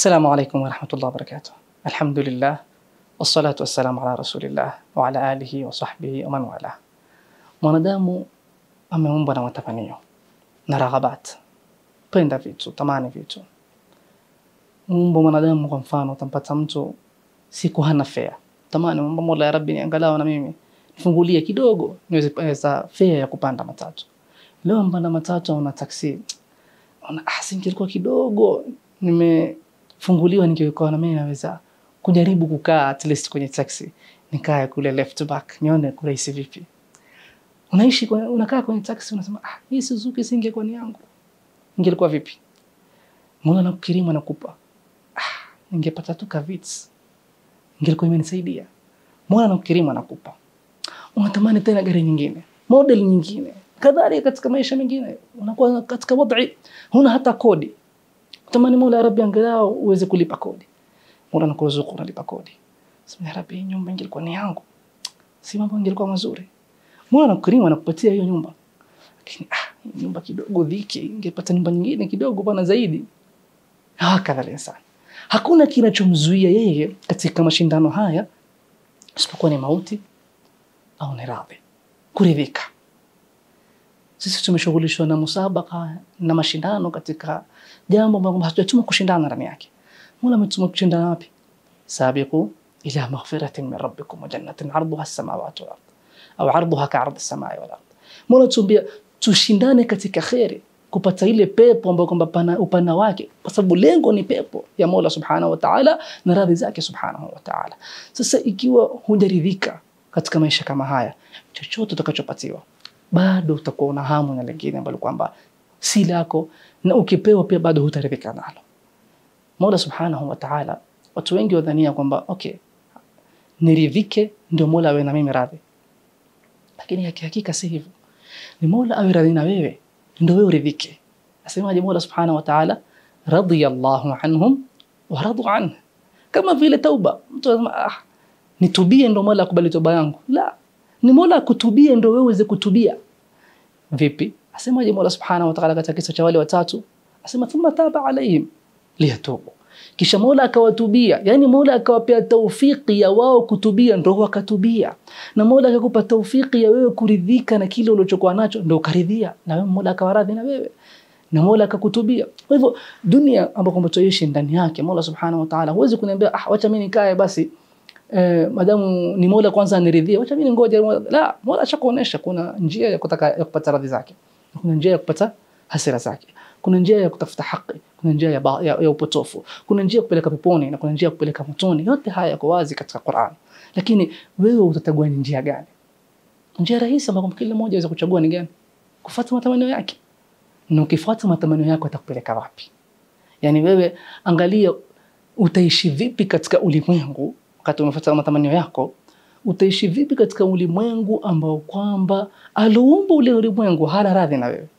Assalamu alaikum warahmatullahi wabarakatuh. Alhamdulillah wassalatu wassalamu ala rasulillah wa ala alihi wa sahbihi wa man wala. Mwanadamu ameumbwa na matamanio na raghabat, penda vitu, tamani vitu. Muumbo mwanadamu, kwa mfano, utampata mtu siku hana fea, tamani muomba Mola, ya Rabbi, ni angalau na mimi nifungulie kidogo niweze pesa fea ya kupanda matatu. Leo mpanda matatu au na taksi, ona ah, singekuwa kidogo nimefunguliwa, ningekuwa na mimi naweza kujaribu kukaa at least kwenye taxi, nikae kule left back, nione kurahisi vipi. Unaishi kwenye, unakaa kwenye taxi unasema ah, hii Suzuki singekuwa ni yangu, ingelikuwa vipi? Mola nakukirimu anakupa ah, ningepata tu kavits ingelikuwa imenisaidia. Mola nakukirimu anakupa, unatamani tena gari nyingine, model nyingine, kadhalika katika maisha mengine unakuwa katika wadhi, huna hata kodi, utamani Mola, ya Rabbi, angalau uweze kulipa kodi. Mola anakuruzuku unalipa kodi, sema ya Rabbi, hii nyumba ingelikuwa ni yangu, si mambo ingelikuwa mazuri. Mola anakukirimu anakupatia hiyo nyumba, lakini ah, hii nyumba kidogo dhiki, ingepata nyumba nyingine kidogo bana zaidi. Hakadha linsan, hakuna kinachomzuia yeye katika mashindano haya isipokuwa ni mauti au ni radhi, kuridhika. Sisi tumeshughulishwa na musabaka na mashindano katika jambo ambalo hatujatuma kushindana ndani yake. Mola ametuma kushindana wapi? Sabiqu ila maghfiratin min rabbikum wa jannatin arduha as-samawati wal ard au arduha ka'ardi as-samai wal ard. Mola tuambia tushindane katika kheri kupata ile pepo ambayo kwamba pana upana wake, kwa sababu lengo ni pepo ya Mola subhanahu wa ta'ala na radhi zake subhanahu wa ta'ala. Sasa ikiwa hujaridhika katika maisha kama haya, chochote utakachopatiwa bado utakuwa una hamu na lingine ambalo kwamba si lako, na ukipewa pia bado hutaridhika nalo. Mola subhanahu wa ta'ala, watu wengi wadhania kwamba okay, niridhike ndio Mola awe na mimi radhi, lakini hakika si hivyo. Ni Mola awe radhi na wewe ndio wewe uridhike. Asemaje Mola subhanahu wa ta'ala, radiyallahu anhum wa radu anhu, kama vile tauba. Mtu anasema ah, nitubie ndio Mola akubali toba yangu. La, ni Mola akutubie ndio wewe uweze kutubia. Vipi? Asemaje Mola subhanahu wa ta'ala katika kisa cha wale watatu, asema thumma taba alaihim liyatubu, kisha Mola akawatubia, yani Mola akawapea taufiki ya wao kutubia, ndio wakatubia, na Mola akakupa taufiki ya wewe kuridhika na kile ulichokuwa nacho, ndio ukaridhia, na wewe Mola akawaradhi na wewe na Mola akakutubia. Kwa hivyo dunia ambayo kwamba tuishi ndani yake, Mola subhanahu wa ta'ala, huwezi kuniambia ah, wacha mimi nikae basi eh, madamu ni Mola kwanza aniridhie, wacha mimi ngoja. La, Mola ashakuonesha kuna njia ya kutaka ya kupata radhi zake, kuna njia ya kupata hasira zake kuna njia ya kutafuta haki, kuna njia ya, ba, ya, ya upotofu, kuna njia ya kupeleka peponi na kuna njia ya kupeleka motoni. Yote haya yako wazi katika Qur'an, lakini wewe utachagua ni njia gani? Njia rahisi ambayo kila mmoja aweza kuchagua ni gani? Kufuata matamanio yake, na ukifuata matamanio yako atakupeleka wapi? Yani wewe angalia, utaishi vipi katika ulimwengu wakati umefuata matamanio yako utaishi vipi katika ulimwengu ambao kwamba aliumba ule ulimwengu hana radhi na wewe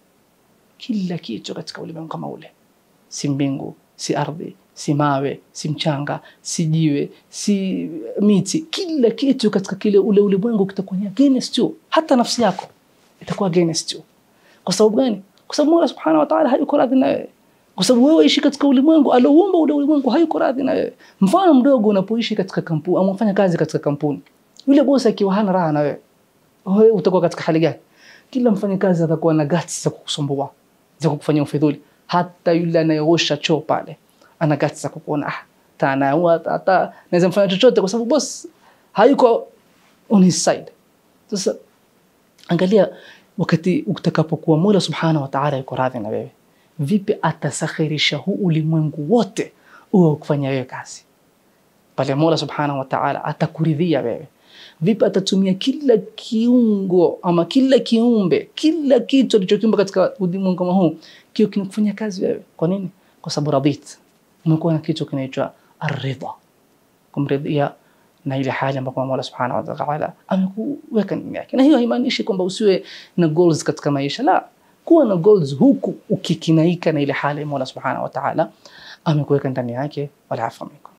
kila kitu katika ulimwengu kama ule, si mbingu, si ardhi, si mawe, si mchanga, si jiwe, si miti, kila kitu katika kile ule ulimwengu kitakuwa ni against you. Hata nafsi yako itakuwa against you. Kwa sababu gani? Kwa sababu Mola subhanahu wa ta'ala hayuko radhi na wewe, kwa sababu wewe ishi katika ulimwengu alioumba ule ulimwengu hayuko radhi na wewe. Mfano mdogo, unapoishi katika kampuni au unafanya kazi katika kampuni, yule bosi akiwa hana raha na wewe, wewe utakuwa katika hali gani? Kila mfanyakazi atakuwa na guts za kukusumbua za kukufanyia ufidhuli. Hata yule anayeosha choo pale ana guts za kukuona ah, tana hata naweza mfanya chochote, kwa sababu boss hayuko on his side. Sasa angalia, wakati utakapokuwa Mola subhanahu wa ta'ala yuko radhi na wewe, vipi atasakhirisha huu ulimwengu wote uwe kufanya wewe kazi pale. Mola subhanahu wa ta'ala atakuridhia wewe vipi atatumia kila kiungo ama kila kiumbe kila kitu alichokiumba katika ulimwengu kama huu kio kinakufanya kazi wewe. Kwa nini? Kwa sababu radit, umekuwa na kitu kinaitwa aridha, kumridhia na ile hali ambayo Mola subhanahu wa ta'ala amekuweka ndani yake. Na hiyo haimaanishi kwamba usiwe na goals katika maisha, la, kuwa na goals huku ukikinaika na ile hali Mola subhanahu wa ta'ala amekuweka ndani yake. Wala afa minkum.